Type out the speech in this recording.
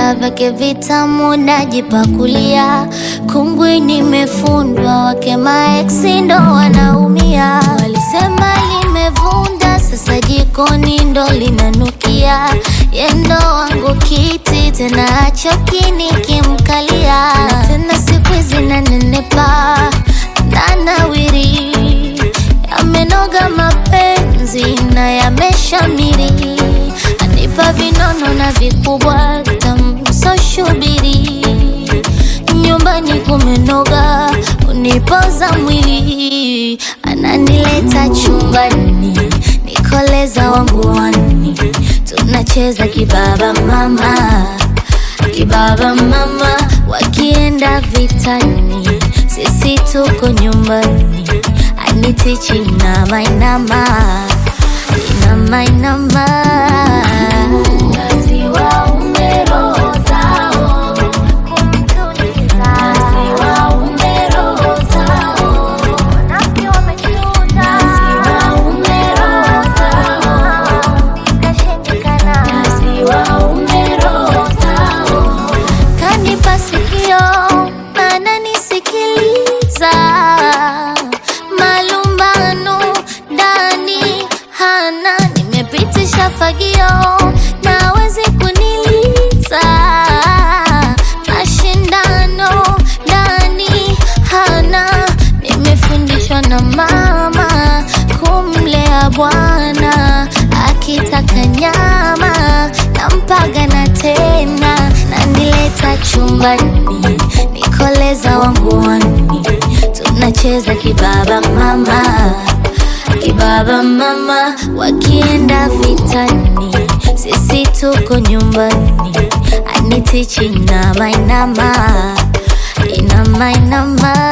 vyakula vyake vitamu najipakulia, kungwi nimefundwa, wake maeksi ndo wanaumia. Walisema limevunda, sasa jikoni ndo linanukia. Yendo wangu kiti tena achoki nikimkalia, na tena siku hizi nanenepa nanawiri, yamenoga mapenzi na yameshamiri, anipa vinono na vikubwa tamsoshubiri, nyumbani kumenoga, unipoza mwili, ananileta chumbani, nikoleza wangu wani, tunacheza kibaba mama kibaba mama, wakienda vitani, sisi tuko nyumbani, anitichi inama inama inama inama Wasiwaume roho zao, kumtuliza. Wasiwaume roho zao, wanafiki wamechunda. Wasiwaume roho zao, ikashindikana. Wasiwaume roho zao, kanipa sikio na ananisikiliza, malumbano ndani hana, nimepitisha fagio na wezi kuniliza, mashindano ndani hana, nimefundishwa na mama kumlea bwana, akitaka nyama nampaga na tena, nanileta chumbani, nikoleza wangu wani, tunacheza kibaba mama kibaba mama, wakienda vitani, sisi tuko nyumbani, anitichi inama inama inama inama